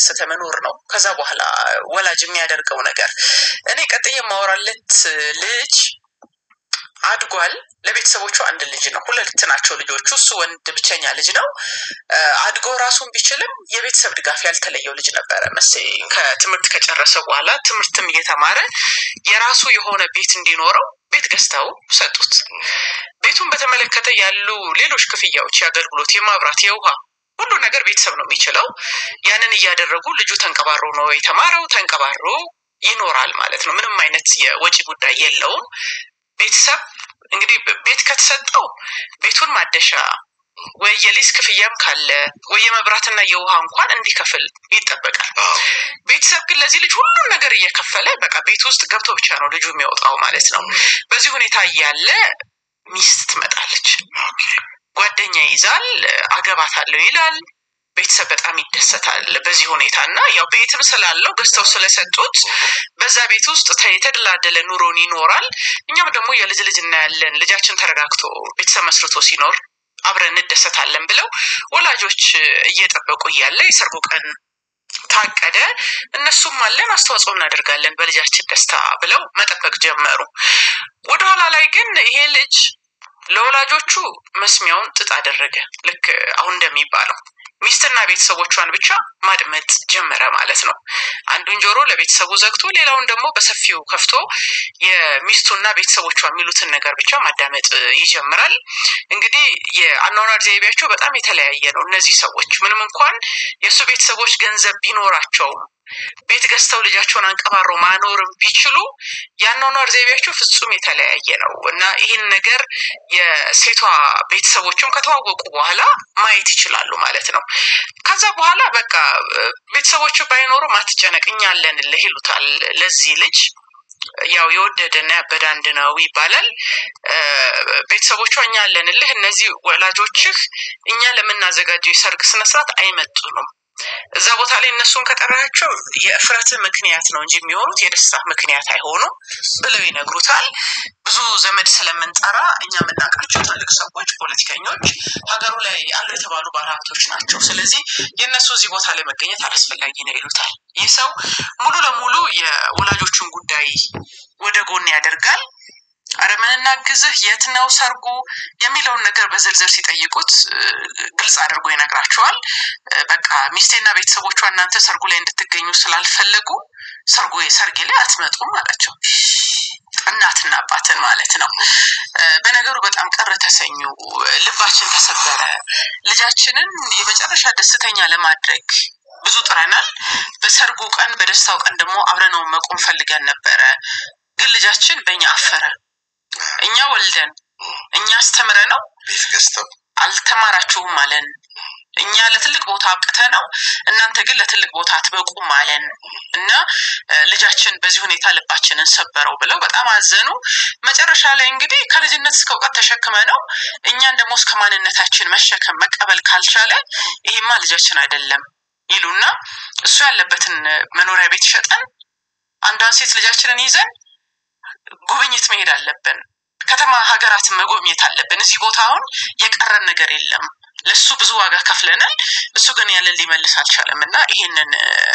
እየተደሰተ መኖር ነው። ከዛ በኋላ ወላጅ የሚያደርገው ነገር እኔ ቀጥዬ የማወራለት ልጅ አድጓል። ለቤተሰቦቹ አንድ ልጅ ነው። ሁለት ናቸው ልጆቹ። እሱ ወንድ ብቸኛ ልጅ ነው። አድጎ ራሱን ቢችልም የቤተሰብ ድጋፍ ያልተለየው ልጅ ነበረ መሰለኝ። ከትምህርት ከጨረሰ በኋላ ትምህርትም እየተማረ የራሱ የሆነ ቤት እንዲኖረው ቤት ገዝተው ሰጡት። ቤቱን በተመለከተ ያሉ ሌሎች ክፍያዎች፣ የአገልግሎት፣ የማብራት፣ የውሃ ሁሉ ነገር ቤተሰብ ነው የሚችለው። ያንን እያደረጉ ልጁ ተንቀባሮ ነው የተማረው። ተንቀባሮ ይኖራል ማለት ነው። ምንም አይነት የወጪ ጉዳይ የለውም። ቤተሰብ እንግዲህ ቤት ከተሰጠው ቤቱን ማደሻ ወይ የሊዝ ክፍያም ካለ ወይ የመብራትና የውሃ እንኳን እንዲከፍል ይጠበቃል። ቤተሰብ ግን ለዚህ ልጅ ሁሉም ነገር እየከፈለ በቃ ቤት ውስጥ ገብቶ ብቻ ነው ልጁ የሚወጣው ማለት ነው። በዚህ ሁኔታ እያለ ሚስት ትመጣለች። ጓደኛ ይዛል፣ አገባታለሁ ይላል። ቤተሰብ በጣም ይደሰታል በዚህ ሁኔታ እና ያው ቤትም ስላለው ገዝተው ስለሰጡት በዛ ቤት ውስጥ የተደላደለ ኑሮን ይኖራል። እኛም ደግሞ የልጅ ልጅ እናያለን። ልጃችን ተረጋግቶ ቤተሰብ መስርቶ ሲኖር አብረን እንደሰታለን ብለው ወላጆች እየጠበቁ እያለ የሰርጉ ቀን ታቀደ። እነሱም አለን አስተዋጽኦ እናደርጋለን በልጃችን ደስታ ብለው መጠበቅ ጀመሩ። ወደኋላ ላይ ግን ይሄ ልጅ ለወላጆቹ መስሚያውን ጥጥ አደረገ። ልክ አሁን እንደሚባለው ሚስትና ቤተሰቦቿን ብቻ ማድመጥ ጀመረ ማለት ነው። አንዱን ጆሮ ለቤተሰቡ ዘግቶ ሌላውን ደግሞ በሰፊው ከፍቶ የሚስቱና ቤተሰቦቿ የሚሉትን ነገር ብቻ ማዳመጥ ይጀምራል። እንግዲህ የአኗኗር ዘይቤያቸው በጣም የተለያየ ነው። እነዚህ ሰዎች ምንም እንኳን የእሱ ቤተሰቦች ገንዘብ ቢኖራቸውም ቤት ገዝተው ልጃቸውን አንቀባረው ማኖርም ቢችሉ የአኗኗር ዘይቤያቸው ፍጹም የተለያየ ነው እና ይህን ነገር የሴቷ ቤተሰቦችም ከተዋወቁ በኋላ ማየት ይችላሉ ማለት ነው። ከዛ በኋላ በቃ ቤተሰቦቹ ባይኖሩ አትጨነቅ እኛ አለንልህ ይሉታል ለዚህ ልጅ ያው የወደደና ያበደ አንድ ነው ይባላል። ቤተሰቦቿ እኛ አለንልህ፣ እነዚህ ወላጆችህ እኛ ለምናዘጋጀው የሰርግ ስነስርዓት አይመጡንም እዛ ቦታ ላይ እነሱን ከጠራቸው የእፍረት ምክንያት ነው እንጂ የሚሆኑት የደስታ ምክንያት አይሆኑም ብለው ይነግሩታል። ብዙ ዘመድ ስለምንጠራ እኛ የምናውቃቸው ትልቅ ሰዎች፣ ፖለቲከኞች፣ ሀገሩ ላይ አሉ የተባሉ ባለሀብቶች ናቸው። ስለዚህ የእነሱ እዚህ ቦታ ላይ መገኘት አላስፈላጊ ነው ይሉታል። ይህ ሰው ሙሉ ለሙሉ የወላጆቹን ጉዳይ ወደ ጎን ያደርጋል። አረ ምን እናግዝህ፣ የት ነው ሰርጉ የሚለውን ነገር በዝርዝር ሲጠይቁት ግልጽ አድርጎ ይነግራቸዋል። በቃ ሚስቴና ቤተሰቦቿ እናንተ ሰርጉ ላይ እንድትገኙ ስላልፈለጉ ሰርጉ ሰርጌ ላይ አትመጡም አላቸው። እናትና አባትን ማለት ነው። በነገሩ በጣም ቀረ ተሰኙ። ልባችን ተሰበረ። ልጃችንን የመጨረሻ ደስተኛ ለማድረግ ብዙ ጥረናል። በሰርጉ ቀን በደስታው ቀን ደግሞ አብረነው መቆም ፈልገን ነበረ። ግን ልጃችን በእኛ አፈረ። እኛ ወልደን እኛ አስተምረ ነው ቤት ገዝተው አልተማራችሁም አለን። እኛ ለትልቅ ቦታ አብቅተ ነው እናንተ ግን ለትልቅ ቦታ አትበቁም አለን እና ልጃችን በዚህ ሁኔታ ልባችንን ሰበረው ብለው በጣም አዘኑ። መጨረሻ ላይ እንግዲህ ከልጅነት እስከ እውቀት ተሸክመ ነው እኛን ደግሞ እስከ ማንነታችን መሸከም መቀበል ካልቻለ ይሄማ ልጃችን አይደለም ይሉና እሱ ያለበትን መኖሪያ ቤት ሸጠን አንዷን ሴት ልጃችንን ይዘን ጉብኝት መሄድ አለብን። ከተማ ሀገራትን መጎብኘት አለብን። እዚህ ቦታ አሁን የቀረን ነገር የለም። ለሱ ብዙ ዋጋ ከፍለናል። እሱ ግን ያለን ሊመልስ አልቻለም እና ይሄንን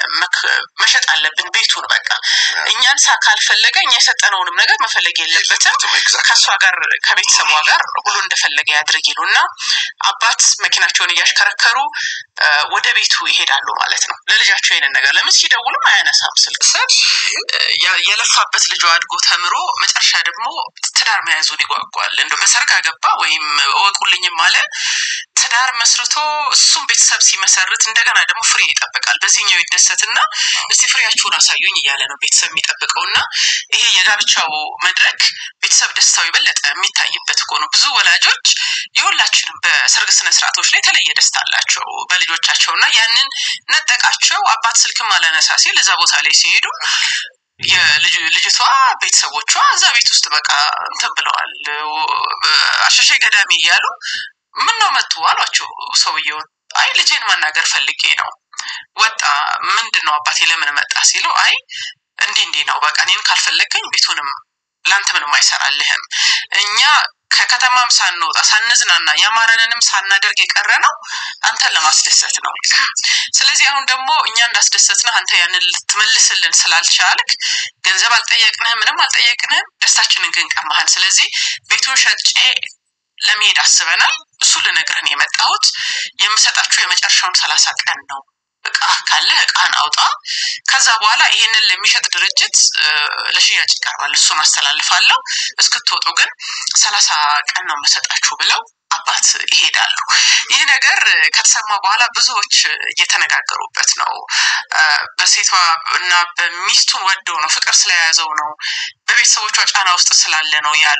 መሸጥ አለብን ቤቱን በቃ እኛን ሳ ካልፈለገ እኛ የሰጠነውንም ነገር መፈለግ የለበትም። ከእሷ ጋር ከቤተሰቧ ጋር ሁሉ እንደፈለገ ያድርግ ይሉ እና አባት መኪናቸውን እያሽከረከሩ ወደ ቤቱ ይሄዳሉ ማለት ነው። ለልጃቸው ይሄንን ነገር ለምን ሲደውሉም አያነሳም ስልክ ሰብ የለፋበት ልጇ አድጎ ተምሮ መጨረሻ ደግሞ ትዳር መያዙን ይጓጓል። እንደ በሰርግ አገባ ወይም እወቁልኝም አለ ትዳር መስርቶ እሱም ቤተሰብ ሲመሰርት እንደገና ደግሞ ፍሬ ይጠብቃል። በዚህኛው ይደሰትና እስቲ ፍሬያችሁን አሳዩኝ እያለ ነው ቤተሰብ የሚጠብቀው እና ይሄ የጋብቻው መድረክ ቤተሰብ ደስታው የበለጠ የሚታይበት እኮ ነው። ብዙ ወላጆች የሁላችንም በሰርግ ስነስርዓቶች ላይ የተለየ ደስታ አላቸው በልጆቻቸው እና ያንን ነጠቃቸው። አባት ስልክም አላነሳ ሲል እዛ ቦታ ላይ ሲሄዱ የልጅቷ ቤተሰቦቿ እዛ ቤት ውስጥ በቃ እንትን ብለዋል አሸሼ ገዳሚ እያሉ ምን ነው መጡ አሏቸው ሰውየውን። አይ ልጄን ማናገር ፈልጌ ነው ወጣ። ምንድን ነው አባቴ ለምን መጣ ሲለው አይ እንዲህ እንዲህ ነው በቃ እኔን ካልፈለገኝ ቤቱንም ለአንተ ምንም አይሰራልህም። እኛ ከከተማም ሳንወጣ ሳንዝናና ያማረንንም ሳናደርግ የቀረ ነው አንተን ለማስደሰት ነው። ስለዚህ አሁን ደግሞ እኛ እንዳስደሰትንህ አንተ ያንን ልትመልስልን ስላልቻልክ ገንዘብ አልጠየቅንህም፣ ምንም አልጠየቅንህም፣ ደስታችንን ግን ቀማህን። ስለዚህ ቤቱን ሸጬ ለመሄድ አስበናል። እሱ ልነግርህን የመጣሁት የምሰጣችሁ የመጨረሻውን ሰላሳ ቀን ነው። እቃ ካለ እቃን አውጣ። ከዛ በኋላ ይሄንን ለሚሸጥ ድርጅት ለሽያጭ ይቀርባል። እሱን አስተላልፋለሁ። እስክትወጡ ግን ሰላሳ ቀን ነው የምሰጣችሁ ብለው አባት ይሄዳሉ። ይህ ነገር ከተሰማ በኋላ ብዙዎች እየተነጋገሩበት ነው። በሴቷ እና በሚስቱን ወደው ነው ፍቅር ስለያዘው ነው በቤተሰቦቿ ጫና ውስጥ ስላለ ነው ያሉ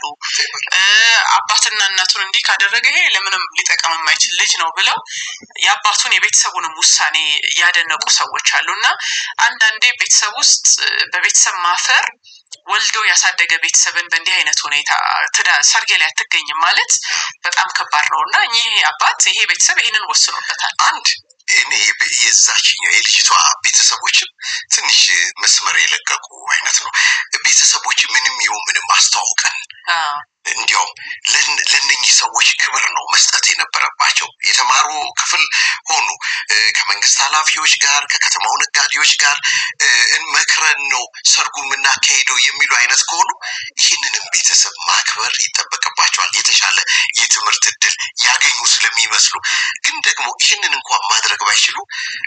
አባትና እናቱን እንዲህ ካደረገ ይሄ ለምንም ሊጠቀም የማይችል ልጅ ነው ብለው የአባቱን የቤተሰቡንም ውሳኔ ያደነቁ ሰዎች አሉ እና አንዳንዴ ቤተሰብ ውስጥ በቤተሰብ ማፈር ወልዶ ያሳደገ ቤተሰብን በእንዲህ አይነት ሁኔታ ሰርጌ ላይ አትገኝም ማለት በጣም ከባድ ነው እና ይህ አባት ይሄ ቤተሰብ ይህንን ወስኖበታል። አንድ እኔ የዛችኛው የልጅቷ ቤተሰቦችም ትንሽ መስመር የለቀቁ አይነት ነው። ቤተሰቦች ምንም ይሁን ምንም አስተዋውቀን እንዲያውም ለእነኚህ ሰዎች ክብር ነው መስጠት የነበረባቸው። የተማሩ ክፍል ሆኑ ከመንግስት ኃላፊዎች ጋር ከከተማው ነጋዴዎች ጋር መክረን ነው ሰርጉ የምናካሄደው የሚሉ አይነት ከሆኑ ይህንንም ቤተሰብ ማክበር ይጠበቅባቸዋል። የተሻለ የትምህርት እድል ያገኙ ስለሚመስሉ ግን ደግሞ ይህንን እንኳን ማድረግ ባይችሉ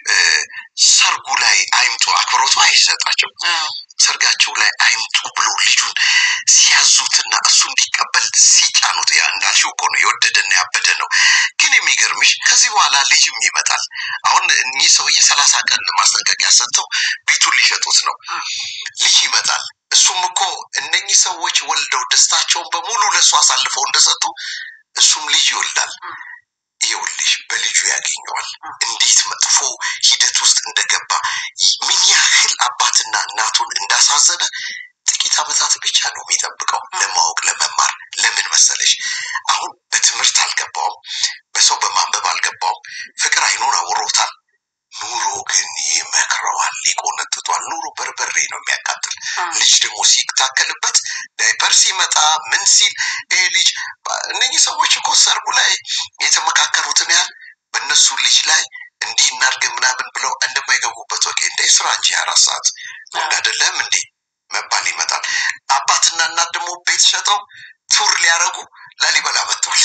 ሰርጉ ላይ አይምጡ አክብሮቱ አይሰጣቸው ሰርጋቸው ላይ አይምጡ ብሎ ልጁን ሲያዙትና እሱ እንዲቀበል ሲጫኑት ያ እንዳልሽው እኮ ነው የወደደና ያበደ ነው። ግን የሚገርምሽ ከዚህ በኋላ ልጅም ይመጣል። አሁን እኚህ ሰውዬ ሰላሳ ቀን ማስጠንቀቂያ ሰጥተው ቤቱን ሊሸጡት ነው። ልጅ ይመጣል። እሱም እኮ እነኚህ ሰዎች ወልደው ደስታቸውን በሙሉ ለእሱ አሳልፈው እንደሰጡ እሱም ልጅ ይወልዳል። ይኸውልሽ በልጁ ያገኘዋል። እንዴት መጥፎ ሂደት ውስጥ እንደገባ ምን ያህል አባትና እናቱን እንዳሳዘነ ጥቂት ዓመታት ብቻ ነው የሚጠብቀው ለማወቅ ለመማር። ለምን መሰለሽ አሁን በትምህርት አልገባውም፣ በሰው በማንበብ አልገባውም። ፍቅር አይኑን አውሮታል። ኑሮ ግን ይመክረዋል፣ ይቆነጥጧል። ኑሮ በርበሬ ነው የሚያቃጥል። ልጅ ደግሞ ሲታከልበት ዳይፐር ሲመጣ ምን ሲል ይሄ ልጅ እነኚህ ሰዎች እኮ ሰርጉ ላይ የተመካከሩትን ያህል በእነሱ ልጅ ላይ እንዲህ እናድርግ ምናምን ብለው እንደማይገቡበት ወቄ እንደ ስራ እንጂ አራት ሰዓት ወንድ አይደለም እንዴ መባል ይመጣል። አባትና እናት ደግሞ ቤት ሸጠው ቱር ሊያደርጉ ላሊበላ መጥተዋል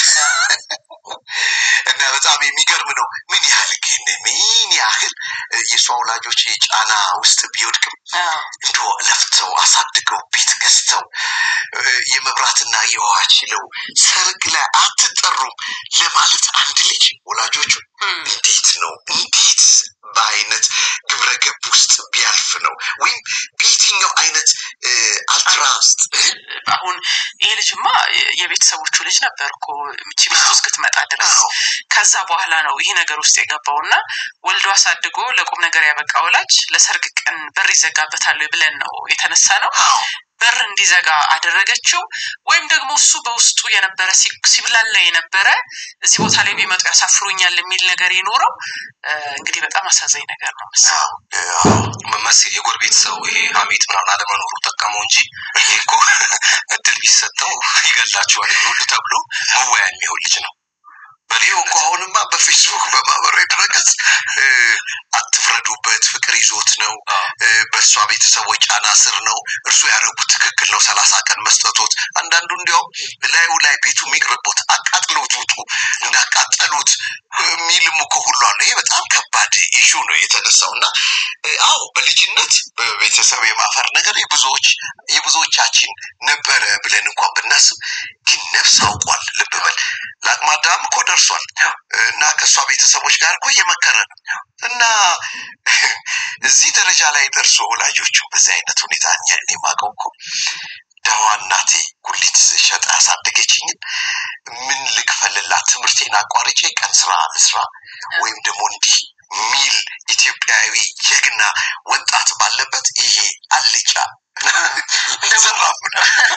እና በጣም የሚገርም ነው። ምን ያህል ግን ምን ያህል የእሷ ወላጆች ጫና ውስጥ ቢወድቅም እንዶ ለፍተው አሳድገው ቤት ገዝተው የመብራትና የውሃ ችለው ሰርግ ላይ አትጠሩም ለማለት አንድ ልጅ ወላጆቹ እንዴት ነው እንዴት በአይነት ግብረ ገብ ውስጥ ቢያልፍ ነው ወይም በየትኛው አይነት አልትራ ውስጥ አሁን ይሄ ልጅማ የቤተሰቦቹ ልጅ ነበር እኮ ምቺ ሚስቱ እስክትመጣ ድረስ ከዛ በኋላ ነው ይህ ነገር ውስጥ የገባው እና ወልዶ አሳድጎ ለቁም ነገር ያበቃ ወላጅ ለሰርግ ቀን በር ይዘጋበታል ብለን ነው የተነሳ ነው በር እንዲዘጋ አደረገችው ወይም ደግሞ እሱ በውስጡ የነበረ ሲብላላ የነበረ እዚህ ቦታ ላይ ቢመጡ ያሳፍሩኛል የሚል ነገር የኖረው እንግዲህ በጣም አሳዛኝ ነገር ነው መስ የጎረቤት ሰው ይሄ ሀሜት ምናምን አለመኖሩ ጠቀመው እንጂ ይሄ እኮ እድል ቢሰጠው ይገላችኋል ሁሉ ተብሎ መወያ የሚሆን ልጅ ነው ይኸው እኮ አሁንማ በፌስቡክ በማህበራዊ ድረገጽ አትፍረዱበት፣ ፍቅር ይዞት ነው፣ በእሷ ቤተሰቦች ጫና ስር ነው፣ እርሱ ያደረጉት ትክክል ነው፣ ሰላሳ ቀን መስጠቶት። አንዳንዱ እንዲያውም ላዩ ላይ ቤቱ የሚቅርቦት አቃጥሎት ውጡ እንዳቃጠሉት የሚልም እኮ ሁሉ አለ። ይህ በጣም ከባድ ኢሹ ነው የተነሳው እና አዎ በልጅነት በቤተሰብ የማፈር ነገር የብዙዎች የብዙዎቻችን ነበረ ብለን እንኳን ብናስብ ግን ነፍስ አውቋል። ልብ በል ለአቅመ አዳም እኮ ደርሷል እና ከእሷ ቤተሰቦች ጋር እኮ እየመከረ ነው እና እዚህ ደረጃ ላይ ደርሶ ወላጆቹ በዚህ አይነት ሁኔታ እኛ እኔ የማውቀው እኮ ደዋ እናቴ ጉሊት ሸጣ ያሳደገችኝን ምን ልክፈልላት? ትምህርቴን አቋርጬ ቀን ስራ ልስራ ወይም ደግሞ እንዲህ ሚል ኢትዮጵያዊ ጀግና ወጣት ባለበት ይሄ አልጫ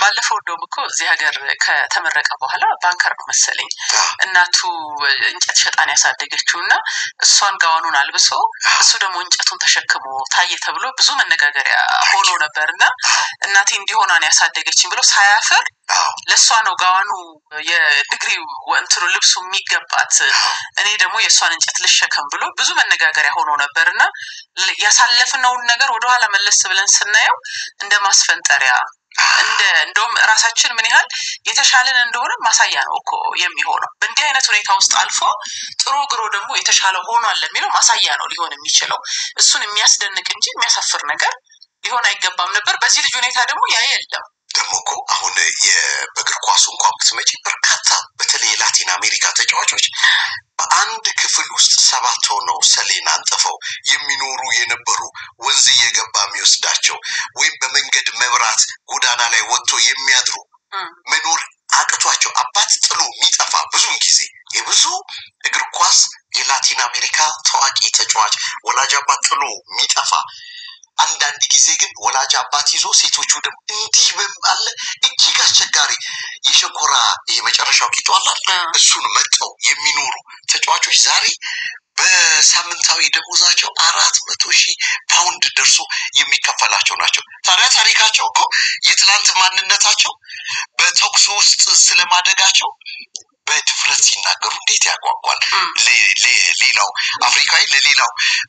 ባለፈው እንደውም እኮ እዚህ ሀገር ከተመረቀ በኋላ ባንከር ነው መሰለኝ እናቱ እንጨት ሸጣን ያሳደገችው እና እሷን ጋዋኑን አልብሶ እሱ ደግሞ እንጨቱን ተሸክሞ ታየ ተብሎ ብዙ መነጋገሪያ ሆኖ ነበር እና እናቴ እንዲሆኗን ያሳደገችኝ ብሎ ሳያፍር ለእሷ ነው ጋዋኑ የዲግሪ እንትኑ ልብሱ የሚገባት እኔ ደግሞ የእሷን እንጨት ልሸከም ብሎ ብዙ መነጋገሪያ ሆኖ ነበር እና ያሳለፍነውን ነገር ወደኋላ መለስ ብለን ስናየው እንደ ማስፈንጠሪያ እንደ እንደውም ራሳችን ምን ያህል የተሻለን እንደሆነ ማሳያ ነው እኮ የሚሆነው። በእንዲህ አይነት ሁኔታ ውስጥ አልፎ ጥሩ ግሮ ደግሞ የተሻለ ሆኗል የሚለው ማሳያ ነው ሊሆን የሚችለው። እሱን የሚያስደንቅ እንጂ የሚያሳፍር ነገር ሊሆን አይገባም ነበር። በዚህ ልጅ ሁኔታ ደግሞ ያ የለም። ደግሞ እኮ አሁን በእግር ኳሱ እንኳን ብትመጪ በርካታ በተለይ የላቲን አሜሪካ ተጫዋቾች በአንድ ክፍል ውስጥ ሰባት ሆነው ሰሌን አንጥፈው የሚኖሩ የነበሩ ወንዝ እየገባ የሚወስዳቸው ወይም በመንገድ መብራት ጎዳና ላይ ወጥቶ የሚያድሩ መኖር አቅቷቸው አባት ጥሎ የሚጠፋ ብዙውን ጊዜ የብዙ እግር ኳስ የላቲን አሜሪካ ታዋቂ ተጫዋች ወላጅ አባት ጥሎ የሚጠፋ አንዳንድ ጊዜ ግን ወላጅ አባት ይዞ ሴቶቹ ደግሞ እንዲህ አለ እጅግ አስቸጋሪ የሸንኮራ የመጨረሻው ቂጦ አላል እሱን መጠው የሚኖሩ ተጫዋቾች ዛሬ በሳምንታዊ ደሞዛቸው አራት መቶ ሺህ ፓውንድ ደርሶ የሚከፈላቸው ናቸው። ታዲያ ታሪካቸው እኮ የትላንት ማንነታቸው በተኩስ ውስጥ ስለማደጋቸው በድፍረት ሲናገሩ እንዴት ያጓጓል። ሌላው አፍሪካዊ ለሌላው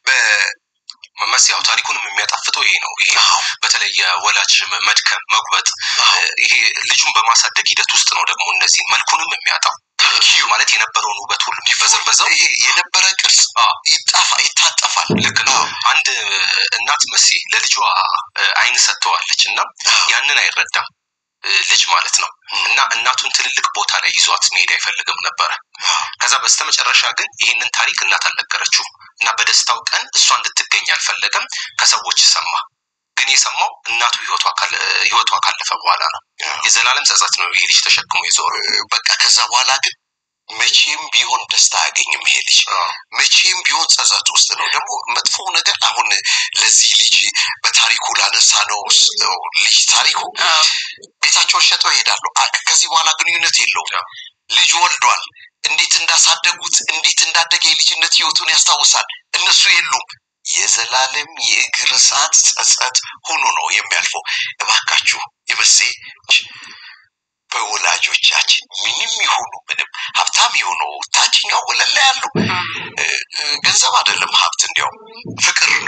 መመስ ያው ታሪኩንም የሚያጣፍጠው ይሄ ነው። ይሄ በተለይ የወላጅ መድከም መጉበጥ፣ ይሄ ልጁን በማሳደግ ሂደት ውስጥ ነው ደግሞ እነዚህ መልኩንም የሚያጣው ማለት የነበረውን ውበት ሁሉ የሚበዘበዘው ይሄ የነበረ ቅርጽ ይጣፋ ይታጠፋል። ልክ ነው። አንድ እናት መሲ ለልጇ አይን ሰጥተዋለች እና ያንን አይረዳም ልጅ ማለት ነው እና እናቱን ትልልቅ ቦታ ላይ ይዟት መሄድ አይፈልግም ነበረ። ከዛ በስተመጨረሻ ግን ይህንን ታሪክ እናት አልነገረችውም እና በደስታው ቀን እሷ እንድትገኝ አልፈለገም። ከሰዎች ሰማ። ግን የሰማው እናቱ ህይወቷ ካለፈ በኋላ ነው። የዘላለም ጸጸት ነው ይሄ ልጅ ተሸክሞ ይዞር። በቃ ከዛ በኋላ ግን መቼም ቢሆን ደስታ አያገኝም ይሄ ልጅ መቼም ቢሆን ጸጸት ውስጥ ነው። ደግሞ መጥፎ ነገር አሁን ለዚህ ልጅ በታሪኩ ላነሳ ነው ልጅ ታሪኩ ቤታቸውን ሸጠው ይሄዳሉ። ከዚህ በኋላ ግንኙነት የለውም። ልጅ ወልዷል። እንዴት እንዳሳደጉት እንዴት እንዳደገ የልጅነት ህይወቱን ያስታውሳል። እነሱ የሉም። የዘላለም የእግር እሳት ጸጸት ሆኖ ነው የሚያልፈው። እባካችሁ የመሴ በወላጆቻችን ምንም ይሁኑ ምንም ሀብታም የሆኑ ታችኛው ወለል ላይ ያሉ ገንዘብ አይደለም ሀብት፣ እንዲያውም ፍቅር